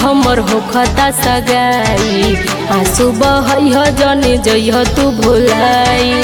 हमर होखता सगाई आंसू बहैह जने जइह तू भुलाई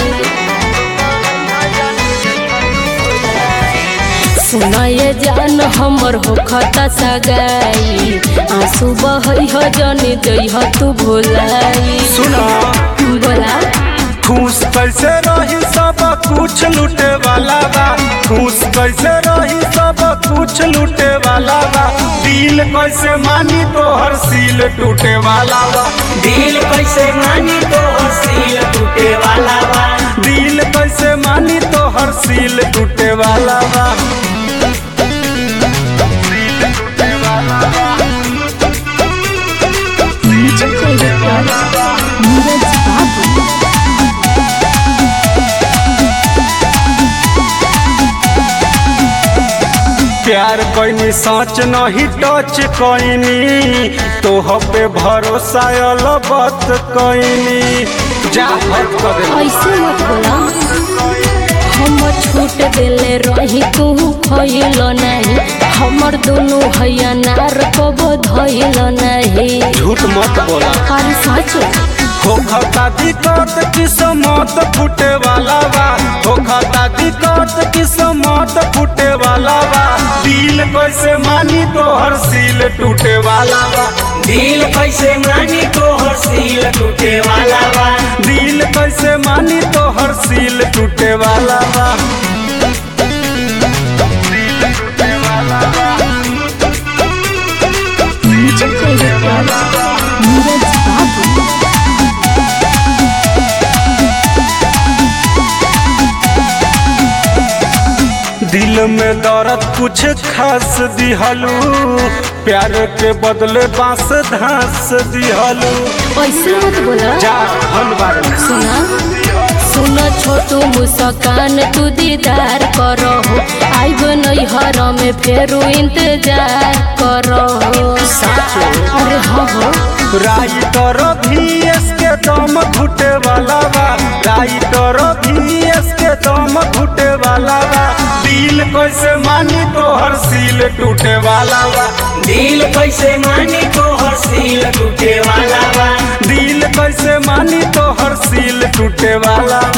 सुनाए जान हमर होखता सगाई आंसू बहैह जने जइह तू भुलाई सुना बोला खुश कैसे रही सब कुछ लूटे वाला बा खुश कैसे रही सब कुछ लूटे वाला बा दिल कैसे मानी तो हर सील टूटे वाला बा दिल कैसे मानी तो सील टूटे वाला बा दिल कैसे मानी तो हर सील टूटे वाला बा सील टूटे वाला बा प्यार कैनी सच नहीं टच कैनी तोह पे भरोसा अलबत कैनी जा हट कर दे ऐसे मत बोला हम छूट देले रही तू खइल नहीं हमर दोनों हैया नार को बधइल नहीं झूठ मत बोला अरे सच हो खाता दिक्कत किस्मत फूटे वाला बा हो खाता दिक्कत किस्मत फूटे वाला बा दिल कैसे मानी तो हर सील टूटे वाला बा दिल कैसे मानी तो सील टूटे वाला बा दिल कैसे मानी तो हर सील टूटे वाला बा सील टूटे वाला बा सील टूटे वाला बा दिल में दर्द कुछ खास दिहलू प्यार के बदले बांस धास दिहलू ऐसे मत बोला जा धनबाद सुना सुन छोटू मुस्कान तू दीदार करो आइब नैहर में फेरू इंतजार करो अरे हाँ हो राइटर भीएस के दम घुटे वाला बा राइटर भीएस के दम घुटे वाला बा दिल कैसे मानी तो हर सील टूटे वाला बा दिल कैसे मानी तो सील टूटे वाला बा दिल कैसे मानी तो हर सील टूटे वाला